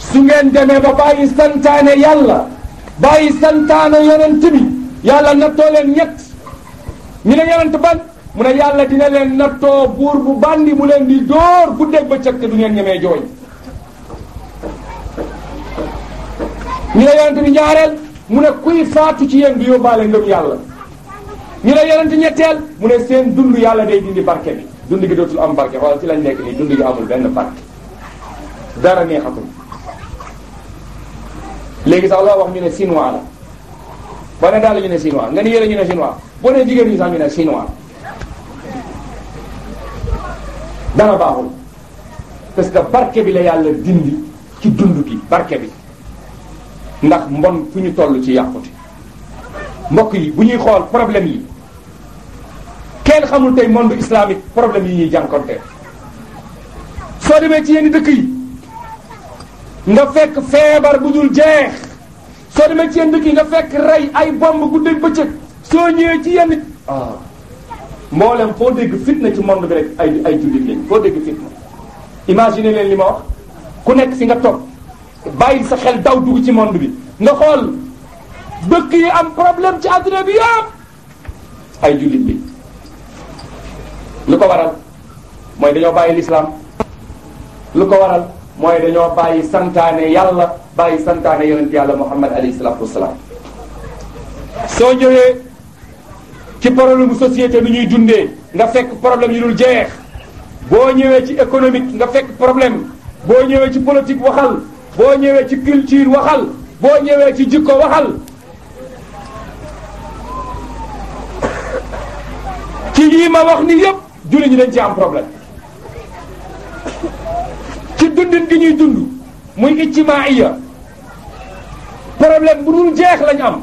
su ngeen demee ba bàyyi santaane yàlla bàyyi santaane yonent bi yàlla nattoo leen ñett ñu ne yonent ban mu ne yàlla dina leen nattoo buur bu bandi mu leen di dóor guddeeg bëccëg te du ngeen ñemee jooy ñu ne yonent bi ñaareel mu ne kuy faatu ci yéen du yóbbaale ngëm yàlla ñu ne yonent ñetteel mu ne seen dund yàlla day dindi barke bi dund gi dootul am barke xoolal ci lañ nekk nii dund gi amul benn barke dara neexatul léegi sax loo wax ñu ne chinois la ba ne daal ñu ne chinois nga ni yére ñu ne chinois boo nee jigéen ñi sax ñu ne chinois dara baaxul parce que barke bi la yàlla dindi ci dund gi barke bi ndax mbon fu ñu toll ci yàqute mbokk yi bu ñuy xool problème yi kenn xamul tey monde islamique problème yi ñuy jànkonte soo demee ci yenn dëkk yi nga fekk feebar bu dul jeex soo demee ci yenn dëkk yi nga fekk rey ay bomb guddeeg bëccëg soo ñëwee ci yenn ah mboolem foo dégg fitna ci monde bi rek ay ay jullit lañ foo dégg fitna imagine leen li ma wax ku nekk fi nga toog bàyyi sa xel daw dugg ci monde bi nga xool dëkk yi am problème ci àdduna bi yëpp ay jullit bi lu ko waral mooy dañoo bàyyi lislaam lu ko waral mooy dañoo bàyyi santaane yàlla bàyyi santaane yonent yàlla muhammad alayhi salaatu wasalaam soo ñëwee ci problème bu société bi ñuy dundee nga fekk problème yu dul jeex boo ñëwee ci économique nga fekk problème boo ñëwee ci politique waxal boo ñëwee ci culture waxal boo ñëwee ci jikko waxal ci yii ma wax ni yépp julli ñi dañ ci am problème ci dundin gi ñuy dund muy ijtimaaiya problème bu dul jeex lañ am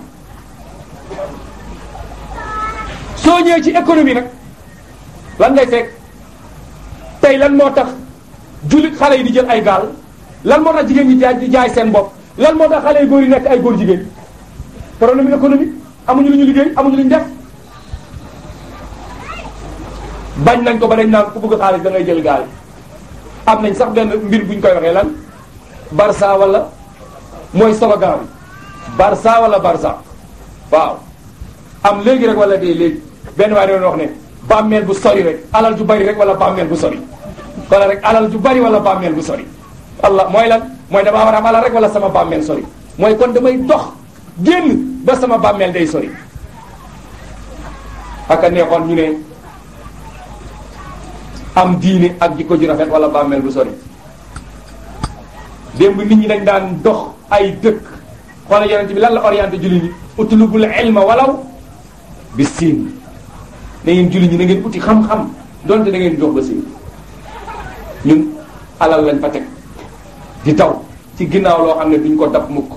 soo ñëwee ci économie nag lan ngay fekk tey lan moo tax jullit xale yi di jël ay gaal lan moo tax jigéen ñi jaay di jaay seen bopp lan moo tax xale yu góor yi nekk ay góor jigéen problème économique amuñu lu ñu liggéey amuñu lu ñu def bañ nañ ko ba dañ naan ku bëgg xaalis da ngay jël gaal am nañ sax benn mbir buñ koy waxee lan barça wala mooy slogan bi barça wala barça waaw am léegi rek wala dee léegi benn waay doon wax ne bàmmeel bu sori rek alal ju bari rek wala bàmmeel bu sori wala rek alal ju bari wala bàmmeel bu sori allah mooy lan mooy damaa war a am alal rek wala sama bàmmeel sori mooy kon damay dox génn ba sama bàmmeel day sori aka neexoon ñu ne am diine ak jikko ju rafet wala bàmmeel bu sori démb nit ñi dañ daan dox ay dëkk xoolal yonent bi lan la orienté julli ñi utlubul ilma walaw bi siin na ngeen julli ñi na ngeen uti xam-xam donte da ngeen jox ba siin ñun alal lañ fa teg di taw ci ginnaaw loo xam ne duñ ko dab mukk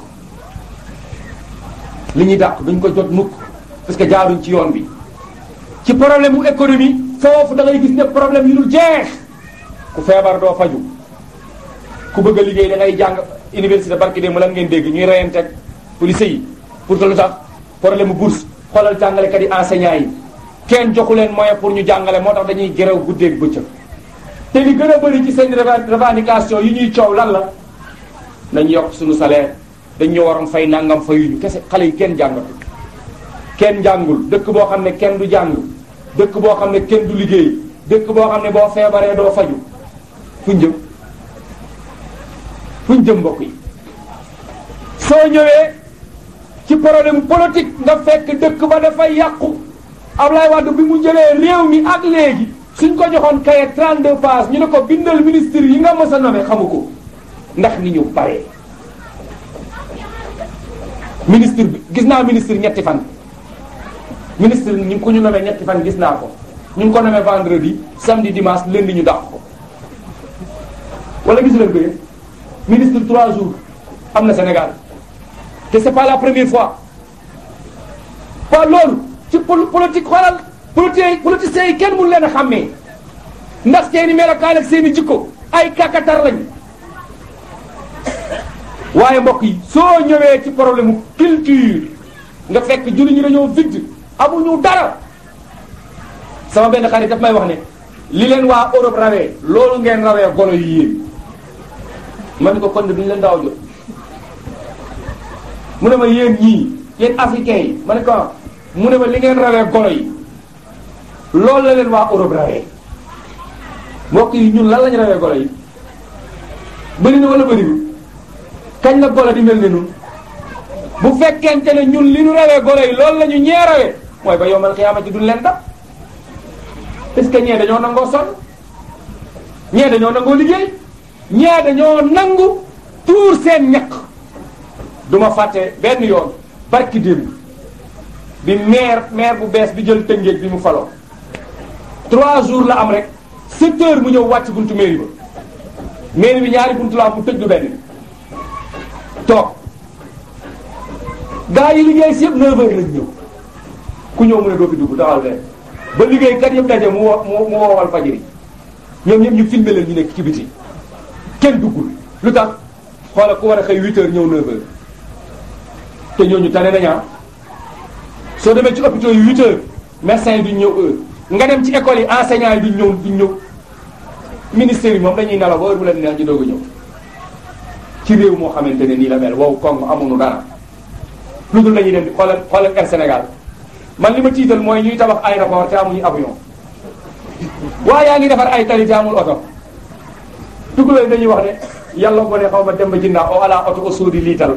li ñuy dàq duñ ko jot mukk parce que jaaruñ ci yoon bi ci problème mu économie foofu da ngay gis ne problème yu dul jeex ku feebar doo faju ku bëgg a liggéey da ngay jàng université barki de mu lan ngeen dégg ñuy reyante police yi pour que lu tax problème mu bourse xoolal jàngalekat yi enseignants yi kenn joxu leen moyen pour ñu jàngale moo tax dañuy gerew guddeeg bëccëg te li gën a bëri ci seen revendication yi ñuy coow lan la nañ yokk suñu salaire dañ ñu waroon fay nangam fayuñu kese xale yi kenn jàngatu kenn jàngul dëkk boo xam ne kenn du jàng dëkk boo xam ne kenn du liggéey dëkk boo xam ne boo feebaree doo faju fuñ jëm fuñ jëm mbokk yi soo ñëwee ci problème politique nga fekk dëkk ba dafay yàqu Ablaye Wade bi mu jëlee réew mi ak léegi suñ ko joxoon kaye 32 pages ñu ne ko bindal ministre yi nga mës a nommé xamu ko ndax ni ñu paree ministre bi gis naa ministre ñetti fan ministre ñu ngi ko ñu nommé ñetti fan gis naa ko ñu ngi ko nommé vendredi samedi dimanche lundi ñu dàq ko wala gis leen ko yëpp ministre trois jours am na Sénégal te c'est pas la première fois pas loolu ci politique xoolal politique politiciens yi kenn mënu leen a xàmmee ndax seeni melokaan ak seeni jikko ay kakatar lañ waaye mbokk yi soo ñëwee ci problème culture nga fekk julli ñi dañoo vide amuñu dara sama benn xarit daf may wax ne li leen waa Europe rawee loolu ngeen rawee golo yi yéen ma ne ko kon de duñu leen daaw jot mu ne ma yéen ñii yéen africains yi ma ne ko mu ne ma li ngeen rawee golo yi loolu la leen waa Europe rawee mbokk yi ñun lan lañu rawee golo yi bëri na wala bëriwul kañ la golo di mel ne nun bu fekkente ne ñun li ñu rawee golo yi loolu la ñu ñee rawee mooy ba yombal xiyaamati duñ leen dab parce que ñee dañoo nangoo sonn ñee dañoo nangoo liggéey ñee dañoo nangu tuur seen ñaq duma fàtte benn yoon barki démb bi maire maire bu bees bi jël tëngéej bi mu faloo trois jours la am rek sept heures mu ñëw wàcc buntu mairie ba mairie bi ñaari buntu la am mu tëj du benn toog gaa yi liggéey si yëpp neuf heures lañ ñëw ku ñëw mu ne doo fi dugg taxal fee ba liggéey kat yëpp daje mu woo mu woowal fajiri ñoom ñëpp ñu filmé leen ñu nekk ci biti kenn duggul lu tax xoola ku war a xëy huit heures ñëw neuf heures te ñooñu tane nañaa soo demee ci hôpitaux yi huit heures médecins yi duñ ñëw heure nga dem ci école yi enseignants yi duñ ñëw duñ ñëw ministère yi moom dañuy nelaw ba heure bu leen neex ñu doog a ñëw ci réew moo xamante ne nii la mel wow koŋ amuñu dara lu dul lañuy dem di xoolal xoolal Air Sénégal man li ma tiital mooy ñuy tabax aéroport te amuñu avion waaye yaa ngi defar ay tali te amul oto tukulóor dañuy wax ne yàlla boo ne xaw ma dem ba jinnaa o ala oto o suudi liital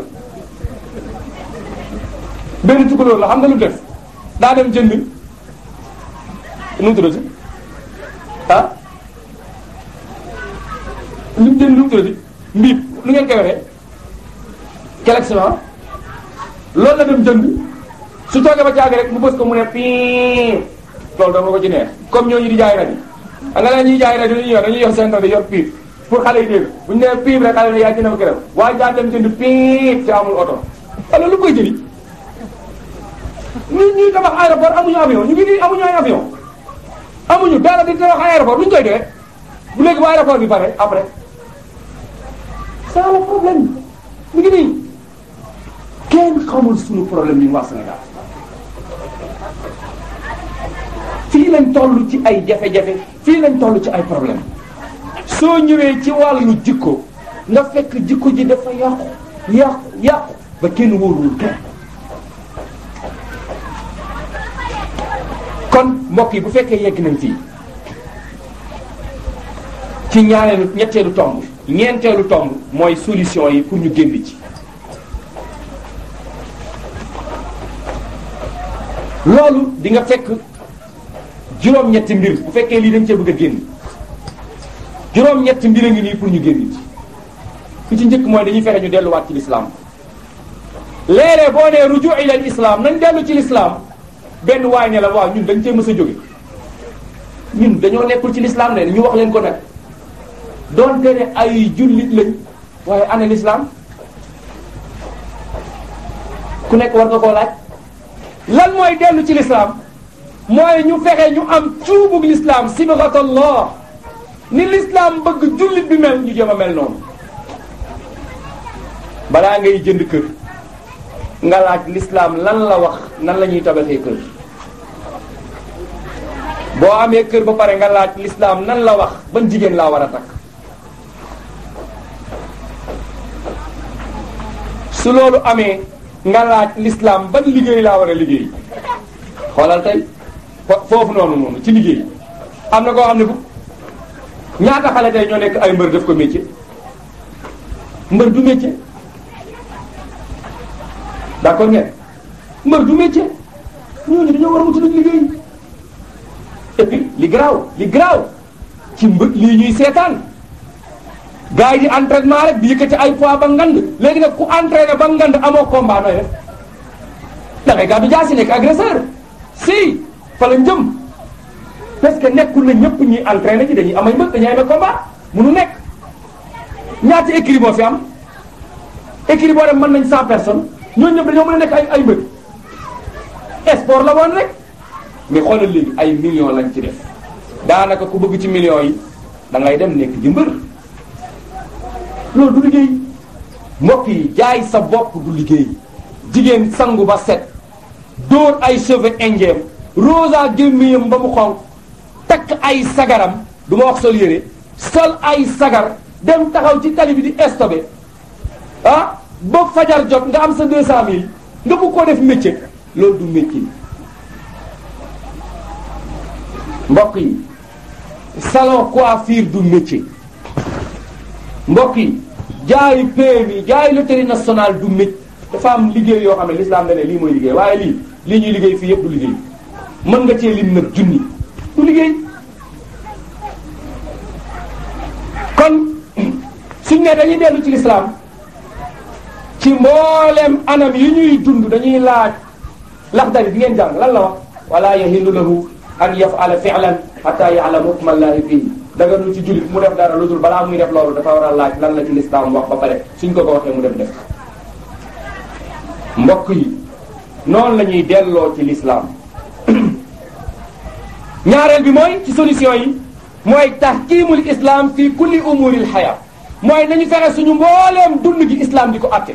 benn tukulóor la xam nga lu def daa dem jënd nu mu tuddati ah lu mu jënd lu mu tuddati mbiib lu ngeen koy waxee collection loolu la dem jënd su toogee ba caag rek mu bës ko mu ne pii loolu dama ko ci neex comme ñooñu di jaay rajo xam nga la ñuy jaay rajo dañuy yor dañuy yor seen rajo yor piip pour xale yi dégg bu ñu nee piip rek xale yi yaa jënd ko gërëm waaye daa dem jënd piip te amul oto alors lu koy jëli ñun ñuy tabax aéroport amuñu avion ñu ngi nii amuñu ay avion amuñu dara di tabax aéroport lu ñu koy doyee bu léegi ba aéroport bi pare après c'est le problème mu ngi nii kenn xamul suñu problème ñun waa Sénégal fii lañ toll ci ay jafe-jafe fii lañ toll ci ay problème soo ñëwee ci wàllu jikko nga fekk jikko ji dafa yàqu yàqu yàqu ba kenn wóorul kenn kon mbokk yi bu fekkee yegg nañ fii ci ñaareelu ñetteelu tomb ñeenteelu tomb mooy solution yi pour ñu génn ci loolu di nga fekk juróom-ñetti mbir bu fekkee lii dañ cee bëgg a génn juróom-ñetti mbir a ngi nii pour ñu génn ci ku ci njëkk mooy dañuy fexe ñu delluwaat ci lislaam léeg-léeg boo nee ruju ila islam nañ dellu ci lislaam benn waay ne la waaw ñun dañ cee mës a jóge ñun dañoo nekkul ci lislaam ne ñu wax leen ko nag doonte ne ay jullit lañ waaye ana lislaam ku nekk war nga koo laaj lan mooy dellu ci lislaam mooy ñu fexe ñu am cuubug lislaam sibghatallah ni lislaam bëgg jullit bi mel ñu jëm a mel noonu balaa ngay jënd kër nga laaj lislaam lan la wax nan la ñuy tabaxee kër boo amee kër ba pare nga laaj lislaam nan la wax ban jigéen laa war a takk su loolu amee nga laaj lislaam ban liggéey laa war a liggéey xoolal tey foofu noonu noonu ci liggéey am na koo xam ne bu ñaata xale tey ñoo nekk ay mbër def ko métier mbër du métier d'accord ngeen mbër du métier ñooñu dañoo war a wuti nag liggéey et puis li garaaw li garaaw ci mbë lii ñuy seetaan gars yi di entraînement rek di yëkkati ay poids ba ngand léegi nag ku entraîné ba ngand amoo combat nooy def da ngay gàddu jaasi nekk agresseur si fa la jëm parce que nekkul na ñëpp ñuy entraîné ci dañuy amay mbëg dañuy amee combat munu nekk ñaata écrit moo fi am écrit boo dem mën nañ cent personnes ñooñu ñëpp dañoo mën a nekk ay ay mbëg sport la woon rek mais xoolal léegi ay millions lañ ci def daanaka ku bëgg ci millions yi da ngay dem nekk di mbër loolu du liggéey mbokk yi jaay sa bopp du liggéey jigéen sangu ba set dóor ay cheveux indien rosa gémmiyam ba mu xonq takk ay sagaram du ma wax sol yére sol ay sagar dem taxaw ci tali bi di stocké ah ba fajar jot nga am sa deux cent mille nga bëgg koo def métier loolu du métier mbokk yi salon coiffure du métier mbokk yi jaayu PMI jaayu loterie nationale du métier dafa am liggéey yoo xam ne l'islam da ne lii mooy liggéey waaye lii lii ñuy liggéey fii yëpp du liggéey mën nga cee lim nag junni du liggéey kon suñ ne dañuy dellu ci l'islam ci mboolem anam yi ñuy dund dañuy laaj laxdari bi ngeen jàng lan la wax wala yahillu lahu an yaf'ala fi'lan hatta ya'lama hukma allahi fii daganul ci jullit mu def dara lu dul balaa muy def loolu dafa war a laaj lan la ci l'islam wax ba pare suñ ko ko waxee mu dem def mbokk yi noonu la ñuy delloo ci l'islam ñaareel bi mooy ci solution yi mooy tahkimul islam fi kulli umuril haya mooy nañu fexe suñu mbooleem dund gi islam di ko atte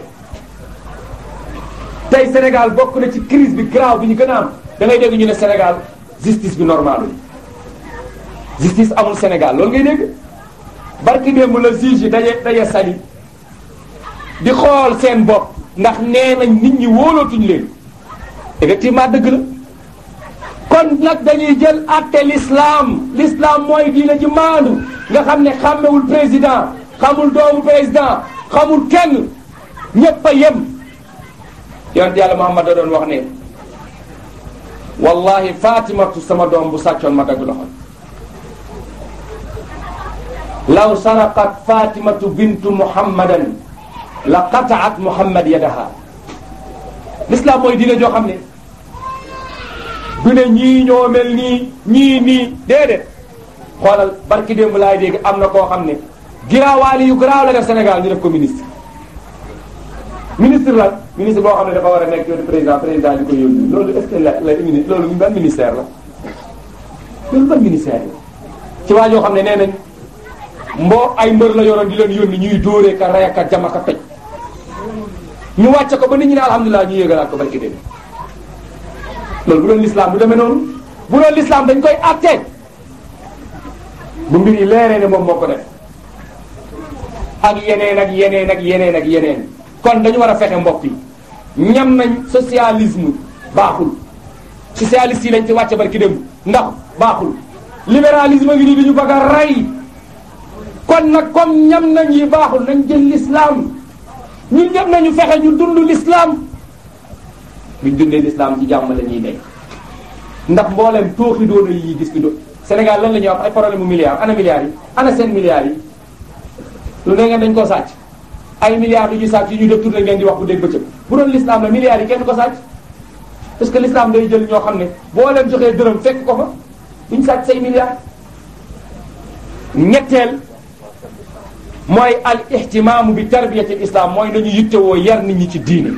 tey Sénégal bokk na ci crise bi grave bi ñu gën a am da ngay dégg ñu ne Sénégal justice bi normalul justice amul Sénégal loolu ngay dégg barki démb la juge yi daje daje sali di xool seen bopp ndax nee nañ nit ñi wóolootuñ leen effectivement dëgg la kon nag dañuy jël atte l'islam l'islam mooy diine ji maandu nga xam ne xàmmewul président xamul doomu président xamul kenn ñépp a yem yonent yàlla Muhammad da doon wax ne wallahi fatimatu sama doom bu sàccoon ma dagg loxo law saraqat fatimatu bintu muhammadan la qataat muhammad yadaha l'islam mooy diine joo xam ne du ne ñii ñoo mel nii ñii nii déedéet xoolal barki démb laay dégg am na koo xam ne giraawaali yu garaaw la def Sénégal ñu def ko ministre ministre la ministre boo xam ne dafa war a nekk yoonu président président di ko yónni loolu est-ce que la la loolu ban ministère la loolu ban ministère la ci waa joo xam ne nee nañ mboo ay mbër la yoroon di leen yónni ñuy dóoree ka rey ka jama ka toj ñu wàcce ko ba nit ñi ne alhamdulilah ñu yéegalaat ko barki démb loolu bu doon l'islam du demee noonu bu doon l'islam dañ koy àtte bu mbir yi leeree ne moom moo ko def ak yeneen ak yeneen ak yeneen ak yeneen kon dañu war a fexe mbokk yi ñam nañ socialisme baaxul socialiste yi lañ ci wàcce barki démb ndax baaxul libéralisme ngi nii dañu bëgg a rey kon nag comme ñam nañ yi baaxul nañ jël l'islam ñun ñëpp nañu fexe ñu dund l'islam buñ dundee l'islam ci jàmm la ñuy nekk ndax mboolem tooxi doona yi gis ki do Sénégal lan la ñuy wax ay problème mu milliards ana milliards yi ana seen milliards yi lu ne ngeen dañ koo sàcc ay milliards yu ñu sàcc yi ñu def tourné ngeen di wax bu dégg bëccëg bu doon l'islam la milliards yi kenn ko sàcc parce que l'islam day jël ñoo xam ne boo leen joxee dërëm fekk ko fa duñ sàcc say milliards ñetteel mooy al ihtimaamu bi tarbiyati al islam mooy nañu yittewoo yar nit ñi ci diine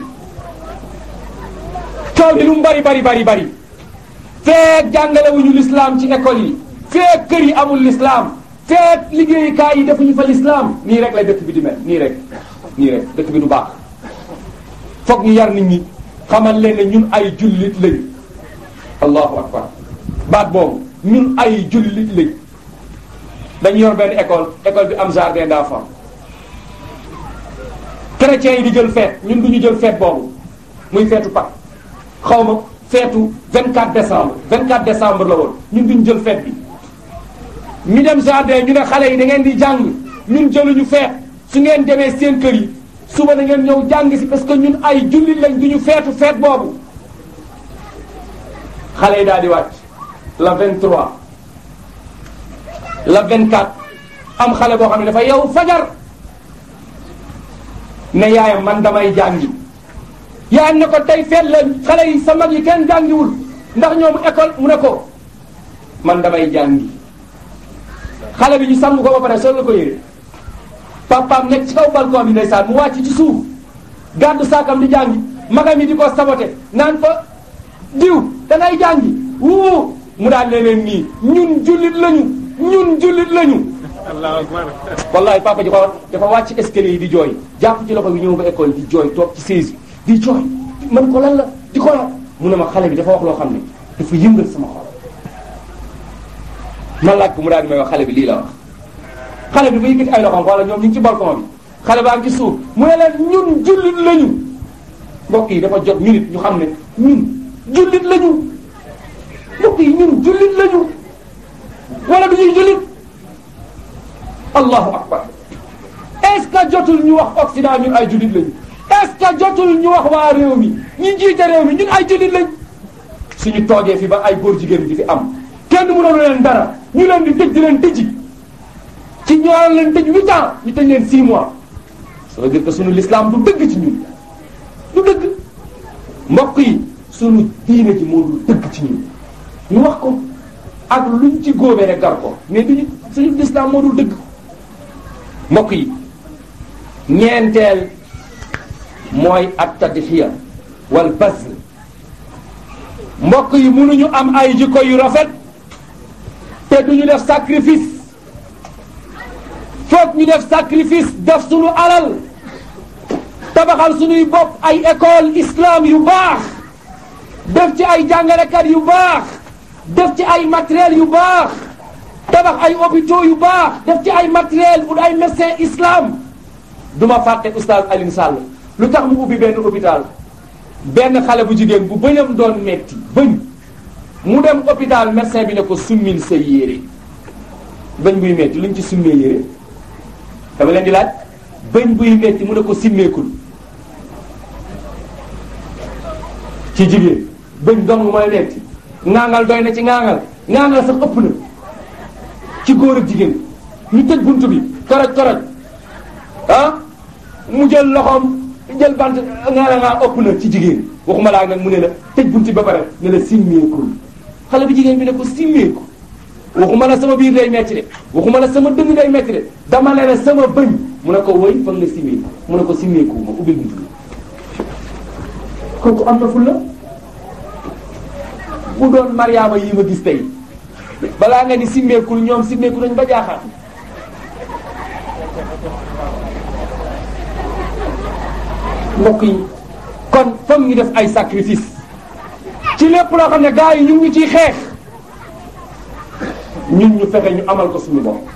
coow li lu mu bari bari bari bari feek jàngalewuñu l'islam ci école yi feek kër yi amul l'islam feek liggéeyukaay yi defuñu fa l'islam nii rek lay dëkk bi di mel nii rek nii rek dëkk bi du baax foog ñu yar nit ñi xamal leen ne ñun ay jullit lañ allahu akbar baat boobu ñun ay jullit lañ dañu yor benn école école bi am jardin d'enfants chrétiens yi di jël fête ñun du ñu jël fête boobu muy feetu Pâques xaw ma feetu 24 décembre 24 décembre la woon ñun duñ jël fête bi ñu dem jardin ñu ne xale yi da ngeen di jàng ñun jëluñu feet su ngeen demee seen kër yi suba da ngeen ñëw jàng si parce que ñun ay jullit lañ duñu feetu feet boobu xale yi daal di wàcc la 23 la 24 am xale boo xam ne dafa yow fajar ne yaayam man damay jàngi yaayam ne ko tey feet la xale yi sa mag yi kenn jàngiwul ndax ñoom école mu ne ko man damay jàngi xale bi ñu sàmm ko ba pare sol la ko yére papaam nekk ci kaw balcon bi ndeysaan mu wàcc ci suuf gàddu saakam di jàngi magam yi di ko saboté naan fa diw dangay jàngi wuu mu daan leneen nii ñun jullit lañu ñun jullit lañu allahu akbar wallahi papa ji ko dafa wàcc escalier yi di jooy jàpp ci loxo bi ñëw ba école di jooy toog ci chaise bi di jooy man ko lan la di ko la mu ne ma xale bi dafa wax loo xam ne dafa yëngal sama xol ma laaj ko mu daal di may wax xale bi lii la wax xale bi ba yëkkati ay loxoom wala ñoom ñu ngi ci balcon bi xale baa ngi ci suuf mu ne leen ñun jullit lañu mbokk yi dafa jot ñu nit ñu xam ne ñun jullit lañu mbokk yi ñun jullit lañu wala du ñuy jullit allahu akbar est-ce que jotul ñu wax Occident ñun ay jullit lañu est-ce que jotul ñu wax waa réew mi ñi jiite réew mi ñun ay jullit lañ suñu toogee fi ba ay góor jigéen di fi am kenn mënoon leen dara ñu leen di tëj di leen tëji ci ñoo leen tëj huit ans ñu tëj leen six mois ça veut dire que suñu l'islam du dëgg ci ñun du dëgg mbokk yi suñu diine ji moo dul dëgg ci ñun ñu wax ko ak luñ ci góobee rek gar ko mais duñu suñu l'islam moo dul dëgg mbokk yi ñeenteel mooy at tadxiya wal bazl mbokk yi mënuñu am ay jikko yu rafet te duñu def sacrifice foog ñu def sacrifice def suñu alal tabaxal suñuy bopp ay école islam yu baax def ci ay jàngalekat yu baax def ci ay matériel yu baax tabax ay hôpitaux yu baax def ci ay matériel pour ay médecin islam duma fàtte oustaz Alioune Sall lu tax mu ubbi benn hôpital benn xale bu jigéen bu bëñam doon metti bëñ mu dem hôpital médecin bi ne ko summil sa yére bëñ buy metti luñ ci summee yére dama leen di laaj bëñ buy metti mu ne ko simmeekul ci jigéen bëñ dong mooy metti ŋaangal doy na ci ŋaangal ŋaangal sax ëpp na ci góor ak jigéen ñu tëj bunt bi koroj koroj ah mu jël loxoom jël bant nga ngaa ëpp na ci jigéen waxuma laa nag mu ne la tëj bunti ba pare ne la simmeekul xale bi jigéen bi ne ko simmeeku waxuma la sama biir day metti de waxuma la sama dënn day metti de dama ne la sama bëñ mu ne ko wëy fa nga simmeeku mu ne ko simmeeku ma ubbil buntu bi kooku am na ful la bu doon mariama yi ma gis tey balaa nga ni simmeekul ñoom simmeeku nañ ba jaaxaat mbokk yi kon foog ñu def ay sacrifice ci lépp loo xam ne gars yi ñu ngi ciy xeex ñun ñu fexe ñu amal ko suñu bopp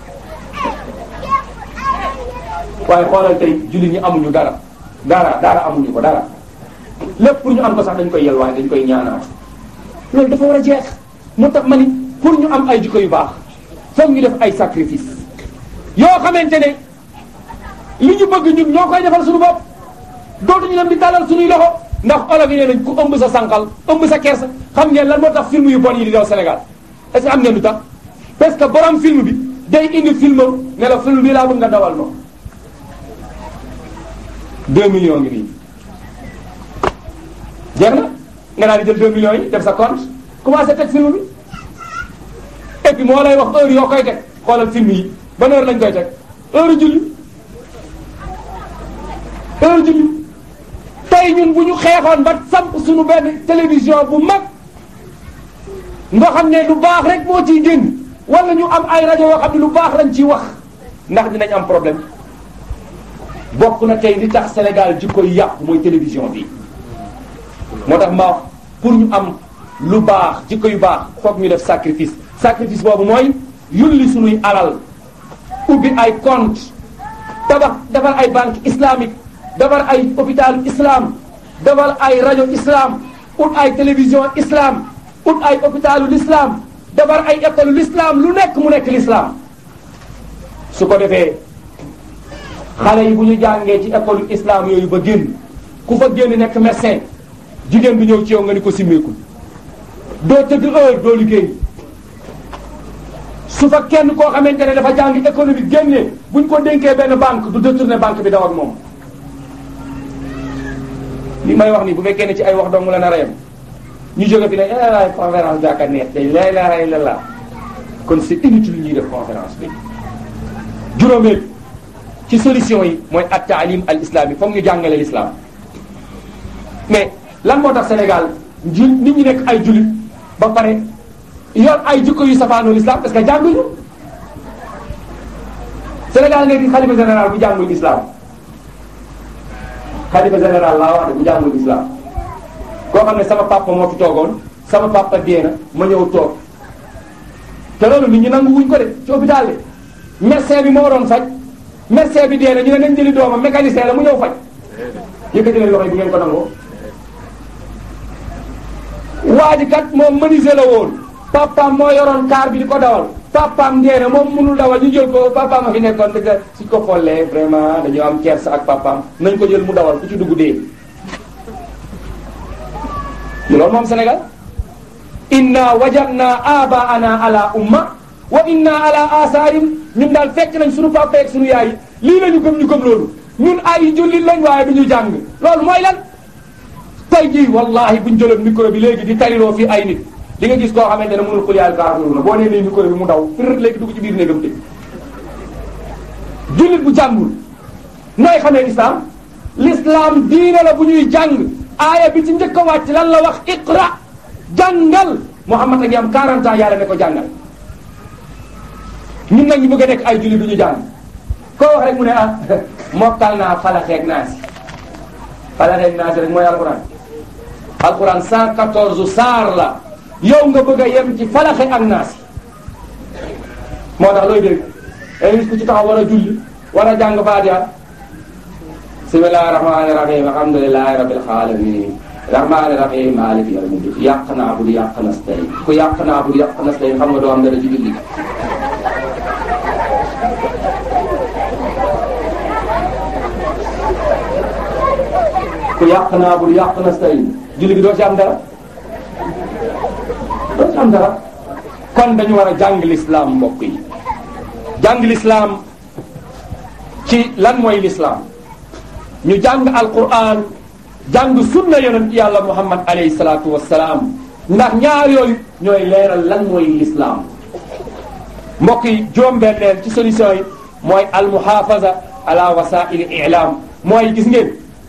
waaye xoolal tey jullit ñi amuñu dara dara dara amuñu ko dara lépp pour ñu am ko sax dañ koy yel waaye dañ koy ñaanaat loolu dafa war a jeex moo tax ma ni pour ñu am ay jikko yu baax foog ñu def ay sacrifice yoo xamante ne li ñu bëgg ñun ñoo koy defal suñu bopp dootuñu dem di tàllal suñuy loxo ndax olof yi nee nañ ku ëmb sa sànqal ëmb sa kersa xam ngeen lan moo tax film yu bon yi di daw Sénégal est-ce que am ngeen lu tax parce que borom film bi day indi film ne la film bi laa bëgg nga dawal ma 2 millions ngi nii jeex na nga daal di jël 2 millions yi def sa compte commencé teg film bi et puis moo lay wax heure yoo koy teg xoolal film yi ban heure lañ koy teg heure julli heure julli tey ñun bu ñu xeexoon ba samp suñu benn télévision bu mag nga xam ne lu baax rek moo ciy génn wala ñu am ay rajo yoo xam ne lu baax lañ ciy wax ndax dinañ am problème bokk na tey li tax Sénégal jikko yi yàqu mooy télévision bi moo tax ma wax pour ñu am lu baax jikko yu baax foog ñu def sacrifice sacrifice boobu mooy yulli suñuy alal ubbi ay compte tabax defar ay banque islamique defar ay hôpital islam defar ay rajo islam ut ay télévision islam ut ay hôpitalu l'islam defar ay école l'islam lu nekk mu nekk l'islam su ko defee xale yi bu ñu jàngee ci école islam yooyu ba génn ku fa génn nekk médecin jigéen bi ñëw ci yow nga ni ko simmeekul doo tëdd heure doo liggéey su fa kenn koo xamante ne dafa jàng économique génnee buñ ko dénkee benn banque du détourner banque bi daw ak moom li may wax nii bu fekkee ne ci ay wax dong la nar a yem ñu jóge fi ne ay conférence bi aka neex day la ilaha illallah kon c'est inutile ñuy def conférence bi juróomeel ci solution yi mooy at taalim al islami foog ñu jàngale l'islam mais lan moo tax Sénégal ju nit ñi nekk ay julit ba pare yor ay jikko yu safaanoo l'islam parce que jànguñu Sénégal nga di xalifa général bu jàngul islam xalifa général laa wax de bu jàngul islam koo xam ne sama papa moo fi toogoon sama papa dee na ma ñëw toog te loolu nit ñi nangu wuñ ko de ci hôpital de médecin bi moo doon faj médecin bi dee na ñu ne nañ jëli doomam mécanicien la mu ñëw faj yëkkati leen loxo yi bu ngeen ko nangoo waa ji kat moom menuisier la woon papaam moo yoroon car bi di ko dawal papaam dee na moom mënul dawal ñu jël ko papaam a fi nekkoon dëgg suñ ko xollee vraiment dañoo am kersa ak papaam nañ ko jël mu dawal ku ci dugg dee loolu moom Sénégal inna wajadna abaana ala umma wa inna ala asaarim ñun daal fekk nañ suñu papa ak suñu yaay lii la ñu gëm ñu gëm loolu ñun ay jullit lañ waaye du ñu jàng loolu mooy lan tey jii wallahi buñ jëloon micro bi léegi di tariloo fii ay nit di nga gis koo xamante ne mënul xul yaay kaafiruuna boo nee nii micro bi mu daw fir léegi dugg ci biir néegam tëj jullit bu jàngul nooy xamee islam l'islam diine la bu ñuy jàng aaya bi ci njëkk a wàcc lan la wax iqra jàngal Muhammad a ngi am 40 ans yàlla ne ko jàngal ñun nag ñu bëgg a nekk ay jullit du ñu jàng koo wax rek mu ne ah mokkal naa falaxeeg naasi falaxeeg naasi rek mooy alquran alquran 114 saar la yow nga bëgg a yem ci falaxe ak naasi moo tax looy dégg ay gis ku ci taxaw war a julli war a jàng faatiha bismillahi rahmani rahim alhamdulilahi rabbil alamin rahmani rahim maliki yawmiddin yàq naa bu di yàq nasta'in ku yàq naa bu di yàq nasta'in xam nga doo am dara ci julli ku yàq naa bu di yàq nasta'in julli gi doo ci am dara doo ci am dara kon dañu war a jàng lislaam mbokk yi jàng lislaam ci lan mooy lislaam ñu jàng alquran jàng sunna yonent yàlla muhammad alayhi salaatu wassalaam ndax ñaar yooyu ñooy leeral lan mooy lislaam mbokk yi juróom-benneel ci solution yi mooy almuhafaza ala wasaili i'lam mooy gis ngeen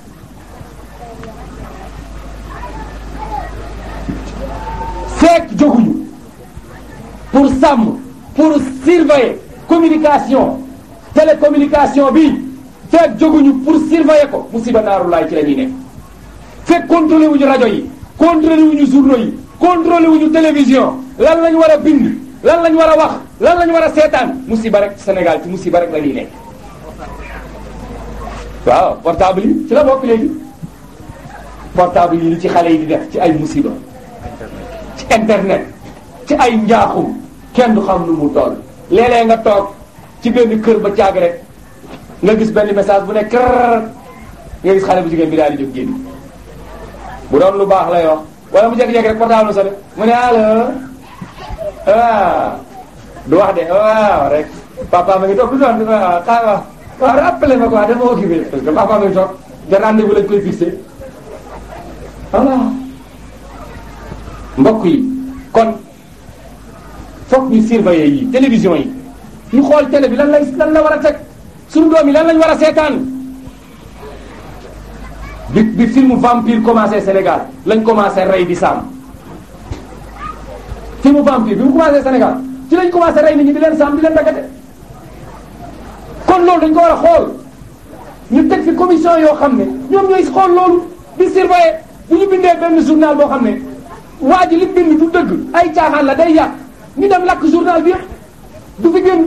fekk jóguñu pour sàmm pour surveiller communication télécommunication bi fekk jóguñu pour surveiller ko musiba naaru laay ci la ñuy nekk fekk contrôlé wuñu rajo yi contrôlé wuñu journaux yi contrôlé wuñu télévision lan lañ war a bind lan lañ war a wax lan lañ war a seetaan musiba rek Sénégal ci musiba rek la ñuy nekk waaw portable yi ci la bokk léegi portable yi li ci xale yi di def ci ay musiba ci internet ci ay njaaxum kenn du xam nu mu toll léeg-léeg nga toog ci benn kër ba caag rek nga gis benn message bu ne kër nga gis xale bu jigéen bi daal di jóg génn bu doon lu baax lay wax wala mu jékki-jékki rek portable sa mu ne allo waaw du wax de waaw rek papa ma ngi toog du doon waaw xaaral waaw waaw rappelé ma quoi dama occupé parce que papa ma ngi toog te rendez-vous lañ koy fixé voilà mbokk yi kon foog ñu surveiller yi télévision yi ñu xool télé bi lan lay lan la war a teg suñu doom yi lan lañ war a seetaan bi bi film vampire commencé Sénégal lañ commencé rey di saam film vampire bi mu commencé Sénégal ci lañ commencé rey nit ñi di leen saam di leen daggate kon loolu dañ ko war a xool ñu teg fi commission yoo xam ne ñoom ñooy xool loolu di surveiller bu ñu bindee benn journal boo xam ne waa ji li bind du dëgg ay caaxaan la day yàq ñu dem lakk journal bi yëpp du fi génn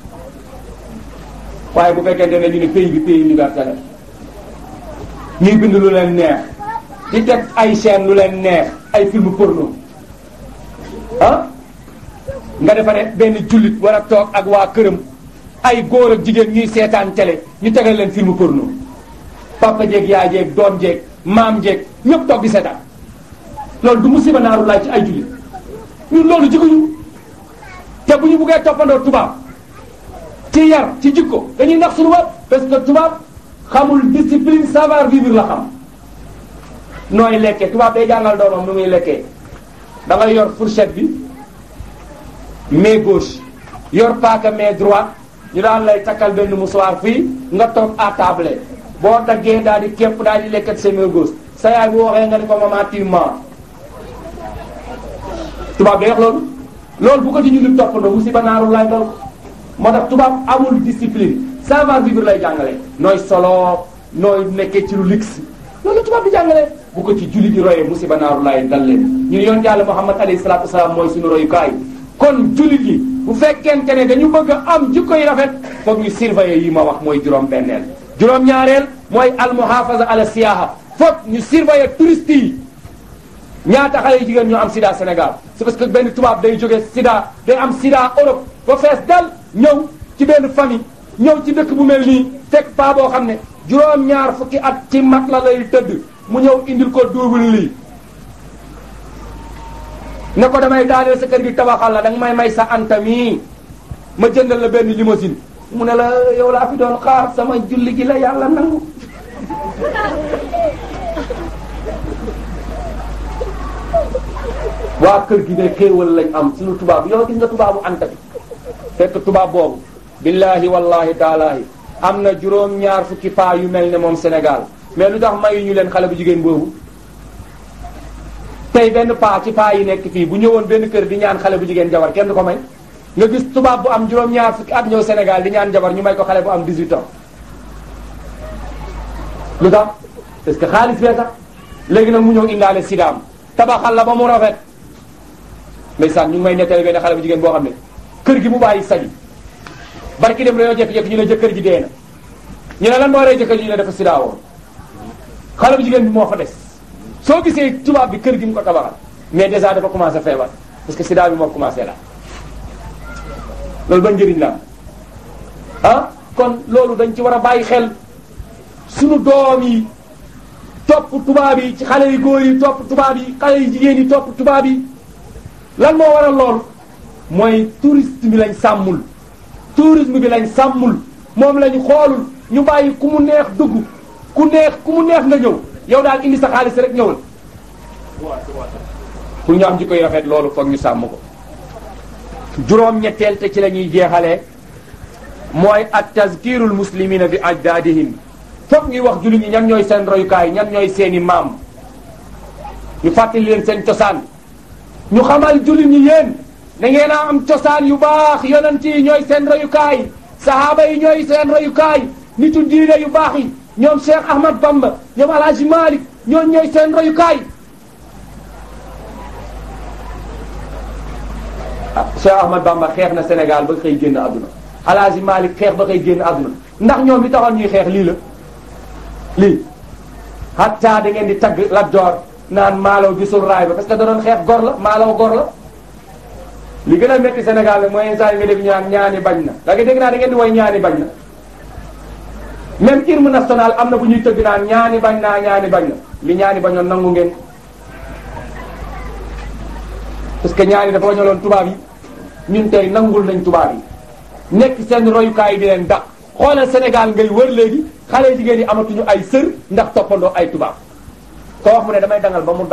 waaye bu fekkente ne ñu ne pays bi pays universel ñuy bind lu leen neex di teg ay chaîne lu leen neex ay film porno ah nga defa ne benn jullit war a toog ak waa këram ay góor ak jigéen ñuy seetaan télé ñu tegal leen film porno papa jeeg yaay jeeg doom jeeg maam jeeg ñëpp toog di seetaan loolu du musiba naaru laay ci ay jullit ñun loolu jiguñu te bu ñu buggee toppandoo tubaab ci yar ci jikko dañuy nax suñu bopp parce que tubaab xamul discipline savoir vivre la xam nooy lekkee tubaab day jàngal doomam nu muy lekkee da ngay yor fourchette bi main gauche yor paaka main droite ñu daan lay takkal benn mouchoir fii nga toog à table boo daggee daal di képp daal di lekkat sa main gauche sa yaay bu waxee nga ni ko maman tu mens tubaab day wax loolu loolu bu ko ci ñu nit toppandoo musiba naaru lay dal moo tax tubaab amul discipline savoir vivre lay jàngale nooy solo nooy nekkee ci lu luxe loolu tubaab di jàngale bu ko ci julli di royee musiba naaru lay dal leen ñun yoon yàlla Muhammad alayhi salaatu wasalaam mooy suñu royukaay kon jullit yi bu fekkente ne dañu bëgg a am jikko yi rafet foog ñu surveiller yi ma wax mooy juróom benneel juróom ñaareel mooy almuhafaza ala siyaha foog ñu surveiller touristes yi ñaata xale yu jigéen ñoo am sida Sénégal c'est parce que benn tubaab day jóge sida day am sida Europe ba fees dal ñëw ci benn famille ñëw ci dëkk bu mel nii fekk paa boo xam ne juróom-ñaar fukki at ci mat la lay tëdd mu ñëw indil ko double lii ne ko damay daaneel sa kër gi tabaxal la danga may may sa anta mii ma jëndal la benn limousine mu ne la yow laa fi doon xaar sama julli gi la yàlla nangu waa kër gi ne xéewal lañ am suñu tubaab yow gis nga tubaabu anta bi fekk tubaab boobu billahi wallahi taalaahi am na juróom-ñaar fukki paa yu mel ne moom Sénégal mais lu tax mayu ñu leen xale bu jigéen boobu tey benn paa ci paa yi nekk fii bu ñëwoon benn kër di ñaan xale bu jigéen jabar kenn du ko may nga gis tubaab bu am juróom-ñaar fukki at ñëw Sénégal di ñaan jabar ñu may ko xale bu am 18 ans lu tax parce que xaalis bee tax léegi nag mu ñëw indaale sidaam tabaxal la ba mu rafet ndeysaan ñu ngi may nettali benn xale bu jigéen boo xam ne kër gi mu bàyyi saji barki dem dañoo jekki-jekki ñu ne jëkkër ji dee na ñu ne lan moo rey jëkkër ji ñu ne dafa sida woon xale bu jigéen bi moo fa des soo gisee tubaab bi kër gi mu ko tabaxal mais déjà dafa commencé feebar parce que sida bi moo commencé la loolu ba njëriñ la ah kon loolu dañ ci war a bàyyi xel sunu doom yi topp tubaab yi ci xale yu góor yi topp tubaab yi xale yu jigéen yi topp tubaab yi lan moo waral loolu mooy touriste bi lañ sàmmul tourisme bi lañ sàmmul moom lañ xoolul ñu bàyyi ku mu neex dugg ku neex ku mu neex nga ñëw yow daal indi sa xaalis rek ñëwal pour ñu am jikko yu rafet loolu foog ñu sàmm ko juróom-ñetteel te ci la ñuy jeexalee mooy at tazkirul muslimina bi ajdaadihim foog ñuy wax jullit ñi ñan ñooy seen royukaay ñan ñooy seeni maam ñu fàttali leen seen cosaan ñu xamal jullit ñi yéen da ngeen a am cosaan yu baax yonent yi ñooy seen royukaay sahaaba yi ñooy seen royukaay nitu diine yu baax yi ñoom Cheikh Ahmad Bamba ñoom Alhaji Malick ñoom ñooy seen royukaay ah Cheikh Ahmad Bamba xeex na Sénégal ba xëy génn àdduna Alhaji Malick xeex ba xëy génn àdduna ndax ñoom li taxoon ñuy xeex lii la lii hatta da ngeen di tagg Lat Joor naan maalaw gisul raay ba parce que da doon xeex gor la maalaw gor la li gën a métti Sénégal la mooy instant yi nga dégg ñu naan ñaani bañ na da nga dégg naa da ngeen di woy ñaani bañ na même hymne national am na bu ñuy tëgg naan ñaani bañ naa ñaani bañ na li ñaani bañoon nangu ngeen parce que ñaani dafa bañaloon tubaab yi ñun tey nangul nañ tubaab yi nekk seen royukaay yi di leen dàq xoolal Sénégal ngay wër léegi xale jigéen yi amatuñu ay sër ndax toppandoo ay tubaab ko wax mu ne damay dangal ba mu